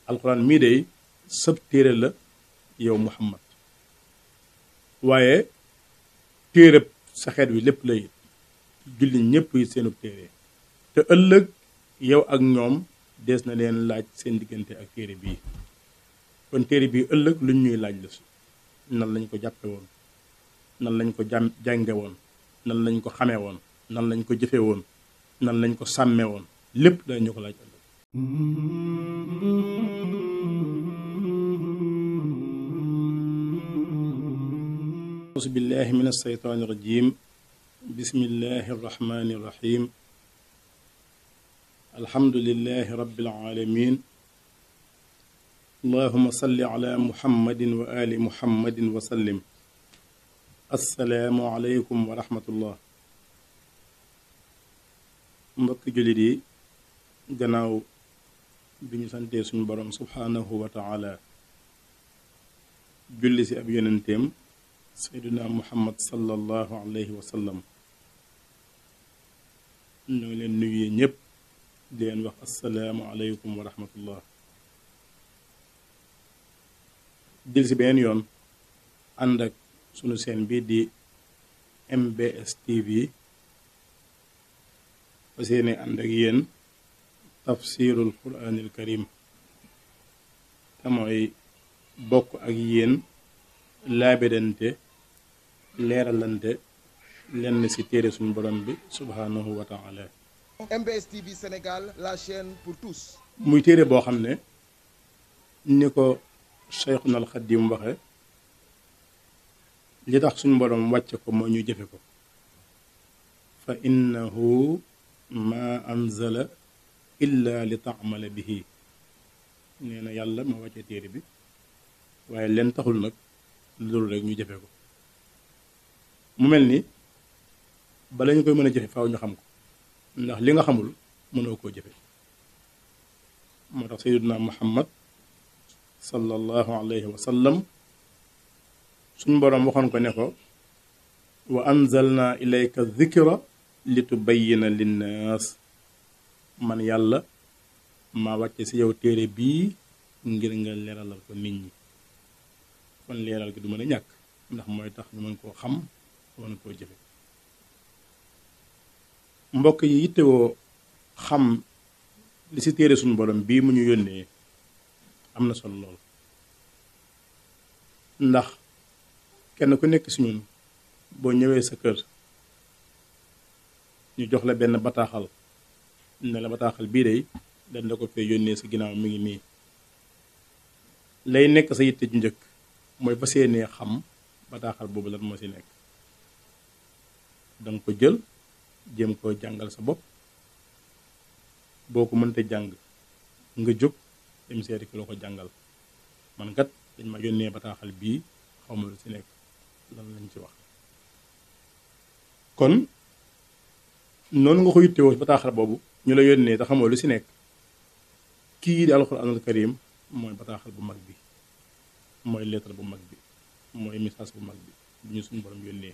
alxuraan mii day sëb téere la yow muhammad waaye téereb sa xeet wi lépp la it julli ñépp yi seenub téere te ëllëg yow ak ñoom dees na leen laaj seen diggante ak téere bii kon téere bii ëllëg luñ ñuy laaj la si nan lañ ko jàppe woon nan lañ ko jàm jànge woon nan lañ ko xamee woon nan lañ ko jëfe woon nan lañ ko sàmme woon lépp dañu ko laaj ëllëg auzu billahi min alsheytaani irrajim bismillahi irrahmani irrahim alhamdulilahi rabbil alamin allahuma salli ala muhammadin wa ali muhammadin wa sallim assalaamu aleykum wa rahmatullah mbokki jullit yi gannaaw bi ñu santee suñu boroom subhaanahu wa taala julli si ab yonenteem seyduna muhammad sallallahu alayhi wa sallam ñoo ngi leen nuyu ñépp di leen wax assalaamu aleykum wa rahmatullah dil si beneen yoon ànd ak sunu seen bi di MBS TV fa seeni ànd ak yéen tafsirul quraanil karim te mooy bokk ak yéen laabirante leeralante lenn ci téere suñu borom bi subhaanahu wa taala MBS TV Sénégal la chaîne pour tous muy téere boo xam ne ni ko Cheikhuna al Xadim waxe li tax suñu borom wàcce ko moo ñu jëfe ko fa innahu ma anzala illa li taamala bihi nee na yàlla ma wàcce téere bi waaye leen taxul nag loolu rek ñu jëfe ko mu mel ni bala ñu koy mën a jëfe faaw ñu xam ko ndax li nga xamul mënoo koo jëfe moo tax sayyiduna muhammad sallallahu alayhi wa sallam suñ boroom waxoon ko ne ko wa anzalna ilayka dhikra li tubayyina linnaas man yàlla maa wàcce ci yow téere bii ngir nga leeralal ko nit ñi kon leeral gi du mën a ñàkk ndax mooy tax ñu mën koo xam mën koo jëfe mbokk yi yittewoo xam li ci téere suñu borom bii mu ñu yónnee am na solo lool ndax kenn ku nekk ci ñun boo ñëwee sa kër ñu jox la benn bataaxal ne la bataaxal bii de dañ la ko fee yónnee sa ginnaaw mi ngi nii lay nekk sa yitte ju njëkk mooy fas yéenee xam bataaxal boobu lan moo ci nekk danga ko jël jéem koo jàngal sa bopp boo ko mënta jàng nga jóg dem seeti ki la ko jàngal man kat dañ ma yónnee bataaxal bii xaw ma lu ci nekk lan lañ ci wax kon noonu nga ko yittewoo bataaxal boobu ñu la yónnee te xamoo lu ci nekk kii di alxuraanul karim mooy bataaxal bu mag bi mooy lettre bu mag bi mooy message bu mag bi bu ñu suñu borom yónnee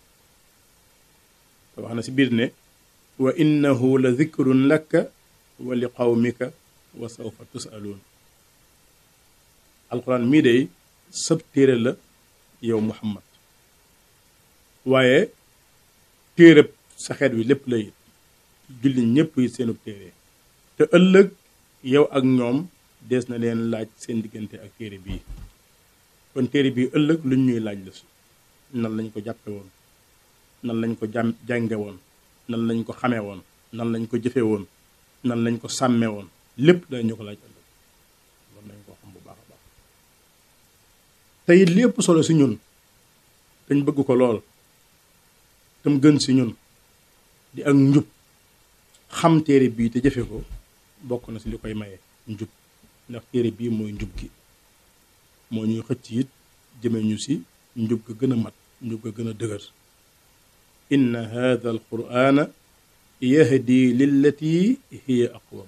te wax na ci biir ne wa innahu la zikrun laka wa li qawmika wa sawfa tusaluun alxuraan mii day sëb téere la yow muhammad waaye téereb sa xeet wi lépp la it julli ñépp yi seenub téere te ëllëg yow ak ñoom dees na leen laaj seen diggante ak téere bii kon téere bii ëllëg luñ ñuy laaj la si nan lañ ko jàppe woon nan lañ ko jàm jànge woon nan lañ ko xamee woon nan lañ ko jëfe woon nan lañ ko sàmme woon lépp dañu ko laaj ëllëg loolu nañ ko xam bu baax a baax te it li ëpp solo si ñun dañ bëgg ko lool tam gën si ñun di ak njub xam téere bii te jëfe ko bokk na si li koy maye njub ndax téere bii mooy njub gi moo ñuy xëcc it jëme ñu si njub ga gën a mat njub ga gën a dëgër inna hadha al qur'ana yahdi lillati hiya aqwam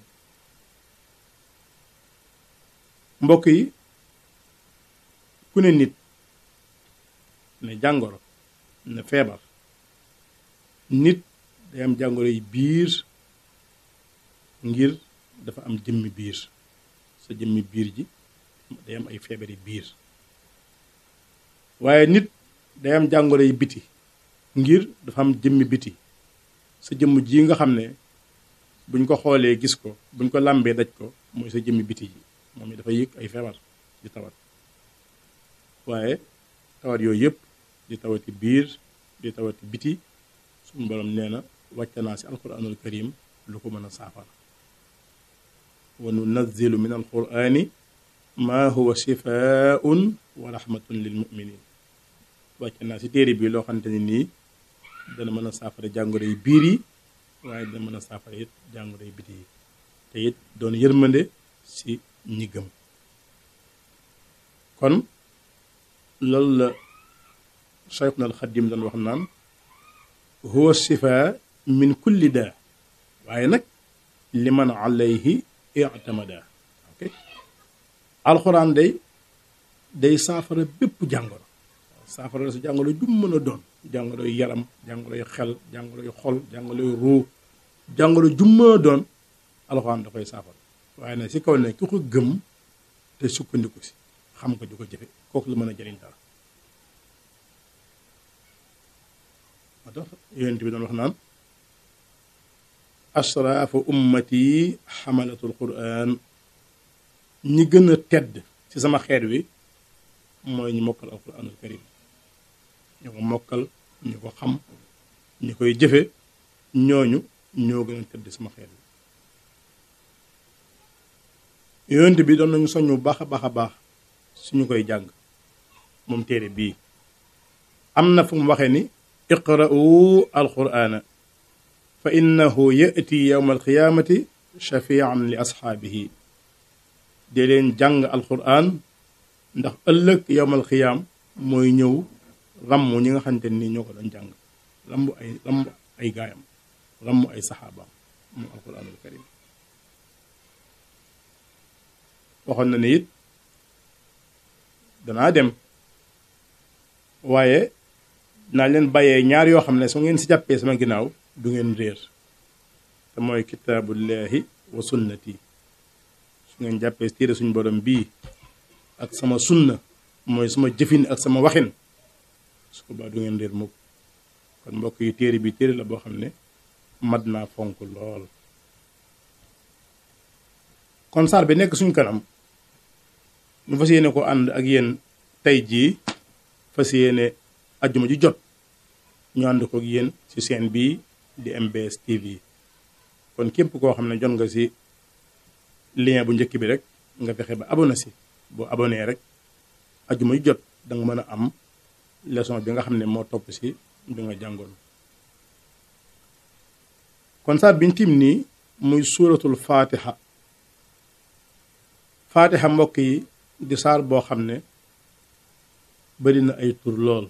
mbokk yi ku ne nit ne jàngoro ne feebar nit day am jàngoro yi biir ngir dafa am jëmmi biir sa jëmmi biir ji day am ay feebari biir waaye nit day am jàngoro yi biti ngir dafa am jëmmi biti sa jëmm ji nga xam ne buñ ko xoolee gis ko buñ ko làmbee daj ko mooy sa jëmmi biti ji moom it dafa yëg ay feebar di tawat waaye tawat yooyu yëpp di tawati biir di tawati biti suñu borom nee na wàcce naa si alquranul karim lu ko mën a saafara wa nunazzilu min alqurani maa huwa shifaun wa rahmatun lil muminin wàcce naa si téere bi loo xamante ni nii dana mën a saafara jàngoro yi biir yi waaye dana mën a saafara it jàngoro yi biti yi te it doon yërmande si ñi gëm kon loolu la Cheikhuna al Xadim doon wax naan huwa shifa min kulli daa waaye nag liman alayhi i'tamada ok alxuraan day day saafara bépp jàngoro saafara sa jàngoro ju mën a doon jàngoro yu yaram jàngoro yu xel jàngoro yu xol jàngoro yu ruu jàngoro ju mën a doon alxuraan da koy saafara waaye nag si kaw ne ki ko gëm te sukkandiku si xam ko di ko jëfe kooku la mën a jëriñ dara moo tax yonent bi doon wax naan asraafu ummati xamalatul quran ñi gën a tedd ci sama xeet wi mooy ñi mokkal alquranul karim ñu ko mokkal ñu ko xam ñi koy jëfe ñooñu ñoo gën a tedd sama xeet wi yonent bi doon nañu soññ bu baax a baax a baax suñu koy jàng moom téere bii am na fu mu waxee ni iqra'u alqur'ana fa innahu ya'ti yawma alqiyamati shafi'an li asxaabihi de leen jàng alqur'an ndax ëllëg yawmal qiyaam mooy ñëw ramm ñi nga xamante ni ñoo ko doon jàng ramm ay ramm ay gaayam ramm ay saxaabaam moom alqur'anul karim waxoon na ne it danaa dem waaye naa leen bàyyee ñaar yoo xam ne su ngeen si jàppee sama ginnaaw du ngeen réer te mooy kitaabullahi wa sunnati su ngeen jàppee téere suñu borom bii ak sama sunna mooy sama jëfin ak sama waxin su ko baa du ngeen réer mukk kon mbokk yi téere bi téere la boo xam ne mat naa fonk lool kon saar bi nekk suñ kanam ñu fas yéene ko ànd ak yéen tey jii fas yéene ajjuma ji jot ñu ànd ko ak yéen ci seen bii di MBS TV kon képp koo xam ne jot nga ci lien bu njëkk bi rek nga fexe ba abonné si boo abonné rek ajjuma ji jot da nga mën a am leçon bi nga xam ne moo topp si bi nga jàngoon kon saar biñ tim nii muy suuratul faatiha faatiha mbokk yi di saar boo xam ne bari na ay tur lool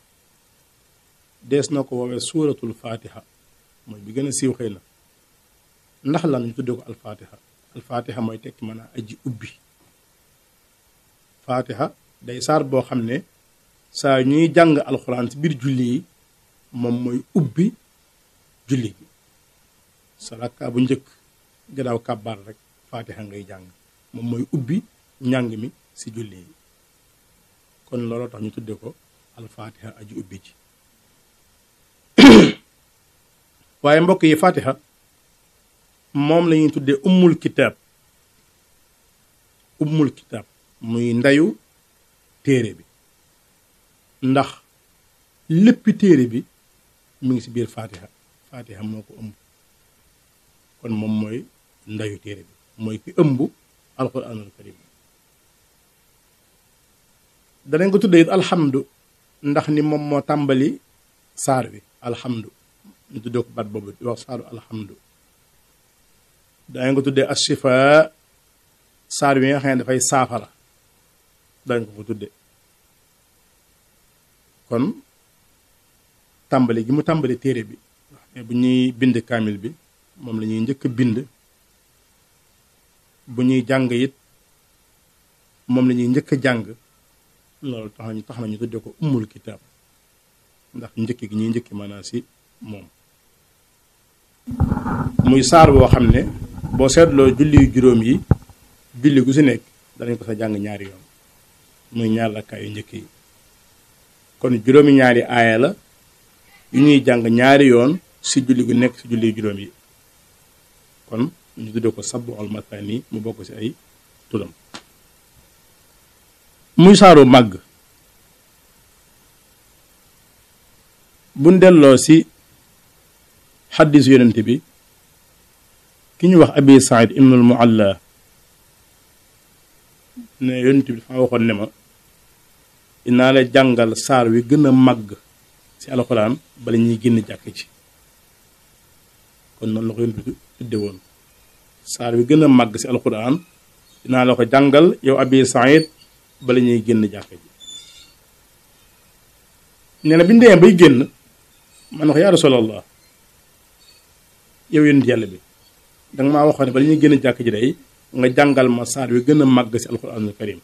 dees na ko woowee suuratul faatiha mooy bi gën a siiw xëy na ndax lan ñu tuddee ko alfaatiha alfaatiha mooy tekki mën a aji ubbi faatiha day saar boo xam ne saa ñuy jàng alxuraan ci biir julli yi moom mooy ubbi julli gi sa rakkaa bu njëkk gannaaw kàbbaar rek faatiha ngay jàng moom mooy ubbi njàng mi ci julli yi kon looloo tax ñu tuddee ko alfaatiha aji ubbi ji waaye mbokk yi faatiha moom la ñuy tuddee ummul kitaab ummul kitaab muy ndeyu téere bi ndax léppi téere bi mu ngi ci biir faatiha faatiha moo ko ëmb kon moom mooy ndeyu téere bi mooy ki ëmb alquranul karim danañ ko tuddee it alhamdu ndax ni moom moo tàmbali saar wi alhamdu ñu tuddee ko baat boobu di wax saaru alhamdu danañ ko tuddee ashifa saar wi nga xam ne dafay saafara dañ ko ko tuddee kon tàmbali gi mu tàmbali téere bi mais bu ñuy bind kaamil bi moom la ñuy njëkk bind bu ñuy jàng it moom la ñuy njëkk jàng loolu tax nañu tax nañu tuddee ko ummul kitaab ndax njëkk gi ñuy njëkki maanaam si moom muy saar boo xam ne boo seetloo julli yu juróom yi julli gu si nekk danañ ko sa jàng ñaari yoon muy ñaar rakkaa yu njëkk yi kon juróomi ñaari aaya la yu ñuy jàng ñaari yoon si julli gu nekk si julli juróom yi kon ñu tuddee ko sabbu al mathani mu bokk si ay turam muy saaru màgg buñ delloo si xaddis yonent bi ki ñu wax abi said ibnul mualla ne yonent bi dafa waxoon ne ma dinaa la jàngal saar wi gën a màgg si alxuraan bala ñuy génn jàkk ci kon noonu la ko yonent bi tudde woon saar wi gën a màgg si alxuraan dinaa la ko jàngal yow abi said bala ñuy génn jàkk ji nee na bi ñu demee bay génn man na ko yaa rasulallah yow yonent yàlla bi danga maa waxoon ne bala ñuy génn jàkk ji day nga jàngal ma saar wi gën a màgg si alquranul karim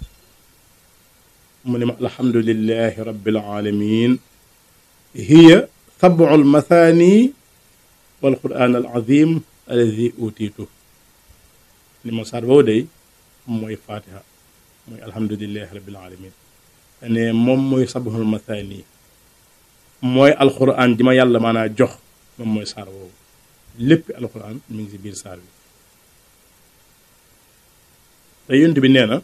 mu ne ma alhamdulillahi rabbil alamin hiya sabu almathani wal quran al azim alladi utiitu ni ma saar boobu day mooy fatiha mooy alhamdulillahi rabbil alamin ne moom mooy sabul mathani mooy alquran ji ma yàlla maanaa jox moom mooy saar boobu lépp alquran mi ngi si biir saar bi te yonent bi nee na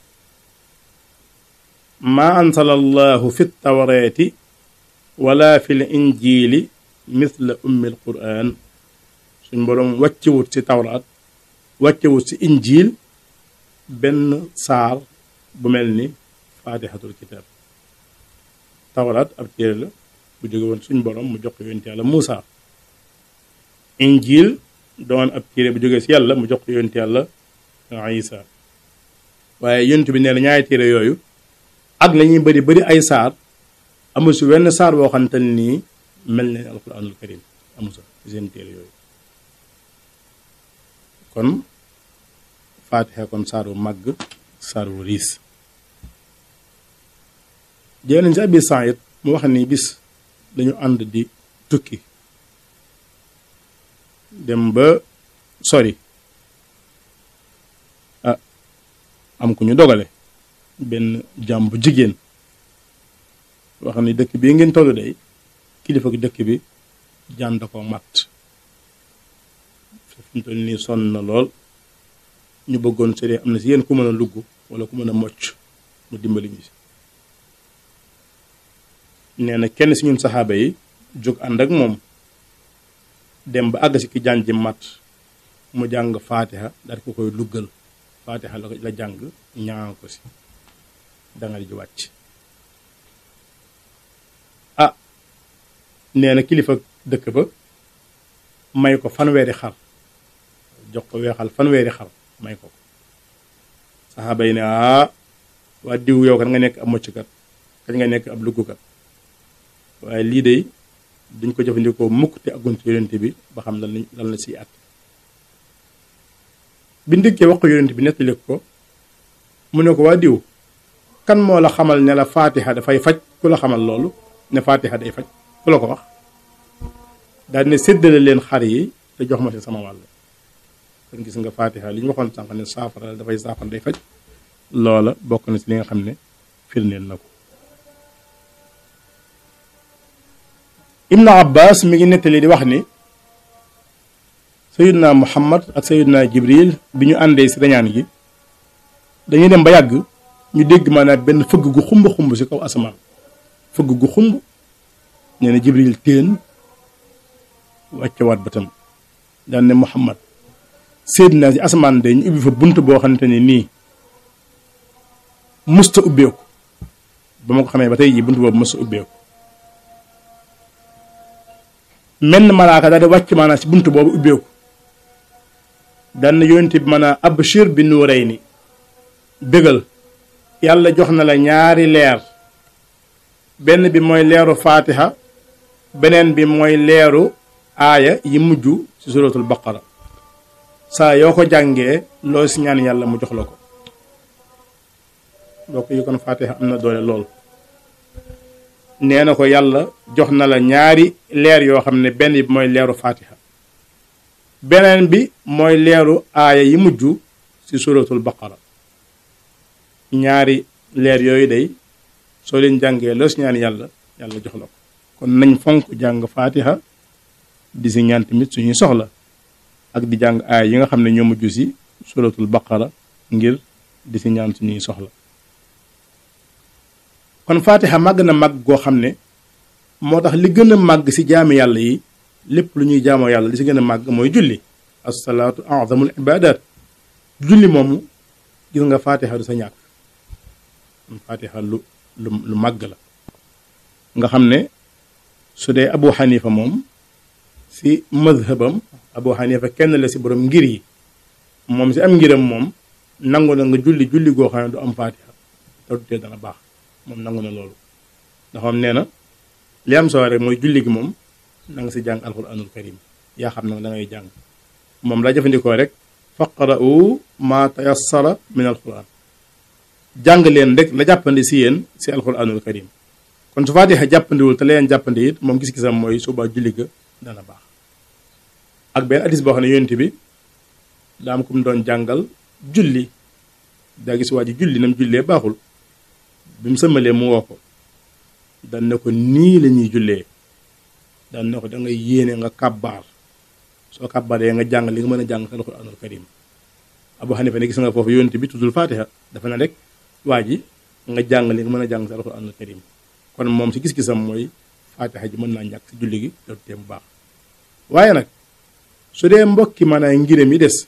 maa ansala allahu fi tawreeti wala fi l injili misla ummi l quran suñ boroom wàccewut ci tawraat wàccewut ci injil benn saar bu mel ni faatixatul kitaab tawraat ab téere la bu jóge woon suñ boroom mu jox ko yonent yàlla Muusa injil doon ab téere bu jógee si yàlla mu jox ko yonent yàlla Isa waaye yonent bi nee na ñaari téere yooyu ak la ñuy bëri bëri ay saar amul si wenn saar boo xamante ne nii mel ne alquranul karim amul sa si seen téere yooyu kon faatixa kon saar wu màgg saar wu riis jëlee nañ si abi Saïd mu wax ni bis dañu ànd di tukki dem ba sori ah am ku ñu dogale benn jàmm bu jigéen wax ni dëkk bii ngeen tollu day kilifa gi dëkk bi jaan da ko matt fi mu toll nii sonn na lool ñu bëggoon sëriñ am na si yéen ku mën a lugg wala ku mën a mocc mu dimbali ñu si nee na kenn si ñun saxaaba yi jóg ànd ak moom dem ba àgg si ki jaan ji matt mu jàng faatiha daal ko koy luggal faatiha la la jàng ñaan ko si dangal ji wàcc ah nee na kilifa dëkk ba may ko fanweeri xar jox ko weexal fanweeri xar may ko saxaaba yi ne ah waa diw yow kan nga nekk ab mocckat kañ nga nekk ab luggukat waaye lii de duñ ko jëfandikoo mukk te agun ci yonent bi ba xam lan lan la siy at bi ndikkee wax ko yonent bi nettali ko mu ne ko waa diw kan moo la xamal ne la faatiha dafay faj ku la xamal loolu ne faatiha day faj ku la ko wax daal ne séddale leen xar yi te jox ma si sama wàll kon gis nga faatiha li ñu waxoon sànq ne saafara la dafay saafara day faj loola bokk na ci li nga xam ne firndeel na ko ibnu abbas mi ngi nettali di wax ni sayidna muhammad ak sayidna jibril bi ñu àndee si rañaan gi dañuy dem ba yàgg ñu dégg maanaam benn fëgg gu xumb xumb si kaw asamaan fëgg gu xumb nee na jibril téen wàccewaat bëtam daan ne muhammad séed naa si asamaan de ñu ubbi fa bunt boo xamante ne nii musta ubbeeku ba ma ko xamee ba tey jii bunt boobu musta ubbeeku menn malaaka daal di wàcc maanaam si bunt boobu ubbeeku daan na yonent bi maanaam abshir bi nuurayni bégal yàlla jox na la ñaari leer benn bi mooy leeru faatiha beneen bi mooy leeru aaya yi mujj ci suratul baqara saa yoo ko jàngee loo si ñaan yàlla mu jox la ko boo ko yi kon faatiha am na doole lool nee na ko yàlla jox na la ñaari leer yoo xam ne benn bi mooy leeru faatiha beneen bi mooy leeru aaya yi mujj ci ci suratul baqara ñaari leer yooyu day soo leen jàngee loo si ñaan yàlla yàlla jox la ko kon nañ fonk jàng faatiha di si ñaan tamit suñuy soxla ak di jàng aay yi nga xam ne ñoo mujj si suratul baqara ngir di si ñaan suñuy soxla kon faatiha màgg na màgg goo xam ne moo tax li gën a màgg si jaami yàlla yi lépp lu ñuy jaamoo yàlla li si gën a màgg mooy julli assalaatu azamul ibadat julli moomu gis nga faatiha du sa ñàkk faatiha lu lu lu màgg la nga xam ne su dee abu xanifa moom si madhabam abu xanifa kenn la si borom ngir yi moom si am ngiram moom nangu na nga julli julli goo xam ne du am faatiha te du tee dana baax moom nangu na loolu ndax moom nee na li am solo rek mooy julli gi moom na nga si jàng alquranul karim yaa xam nag da ngay jàng moom la jëfandikoo rek faqra'u ma tayassara min alquran jàng leen rek la jàppandi si yéen si alquranul karim kon su faatiha jàppandiwul te leen jàppandi it moom gis-gisam mooy suba julli ga dana baax ak benn hadis boo xam ne yonent bi daa am ku mu doon jàngal julli daa gis waa ji julli nam jullee baaxul bi mu sëmmalee mu woo ko dan ne ko nii la ñuy jullee dan ne ko da ngay yéene nga kàbbaar soo kàbbaaree nga jàng li nga mën a jàng sa alxuraanul karim abu xanifa ne gis nga foofu yonent bi tuddul faatiha dafa ne rek waa ji nga jàng li nga mën a jàng sa alxuraanul karim kon moom si gis-gisam mooy faatiha ji mën naa ñàkk si julli gi te tee bu baax waaye nag su dee mbokki maanaam ngiram yi des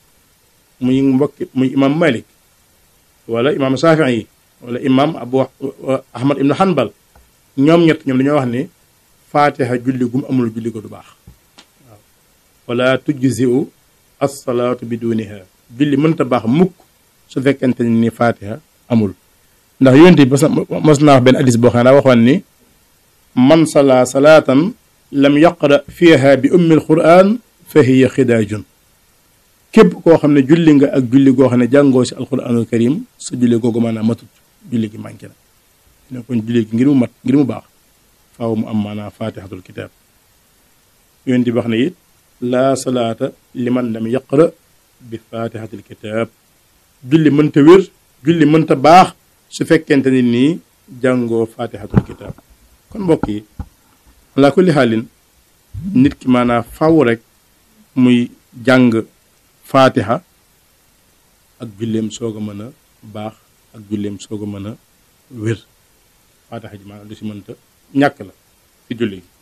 muy mbokki muy imam malik wala imam safii yi wala imam abu ahmad ibnu hanbal ñoom ñett ñoom dañoo wax ne faatiha julli gum amul julli ko du baax waaw wala tujziu assalaatu bi duniha julli mënta baax mukk su fekkente ni faatiha amul ndax yonte bi mos naa wax benn hadis boo xam ne daa waxoon ni man sala salaatan lam yaqra fiha bi ummi alquran fa hiya xidaajun képp koo xam ne julli nga ak julli goo xam ne jàngoo si alquranul karim sa julli googu maanaam matut julli gi manqué na ne kon julli gi ngir mu mat ngir mu baax faaw mu am maanaam fatihatul kitab yonent bi wax ne it laa salaata liman lam yaqra bi fatihatil kitab julli mënta wér julli mënta baax su fekkente ni nii jàngoo fatihatul kitab kon mbokk yi ala kulli xaalin nit ki maanaam faw rek muy jàng fatiha ak julleem soog a mën a baax ak julleem soog a mën a wér fatiha ji maanaam du si mënta ñàkk la ci julli gi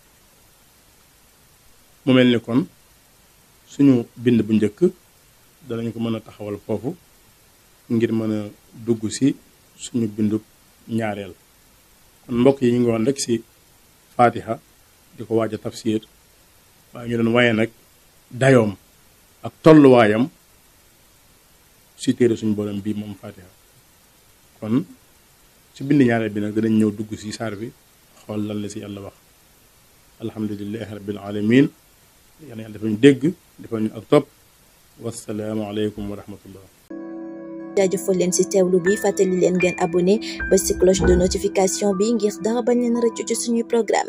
mu mel ni kon suñu bind bu njëkk danañ ko mën a taxawal foofu ngir mën a dugg si suñu bindu ñaareel kon mbokk yi ñu ngi woon rek si fatiha di ko waaj a tafsir waaye ñu doon waye nag dayoom ak tolluwaayam si téere suñu borom bii moom fatiha kon ci bind ñaareel bi nag danañ ñëw dugg si saar bi xool lan la si yàlla wax alhamdulilahi rabbil alamin yàlla yàlla dafa ñu dégg dafa ñu ak topp wasalaamu aleykum wa rahmatullah jaajëfal leen ci teewlu bi fàttali leen ngeen abonné ba ci cloche de notification bi ngir dara bañ leen rëccu ci suñuy programme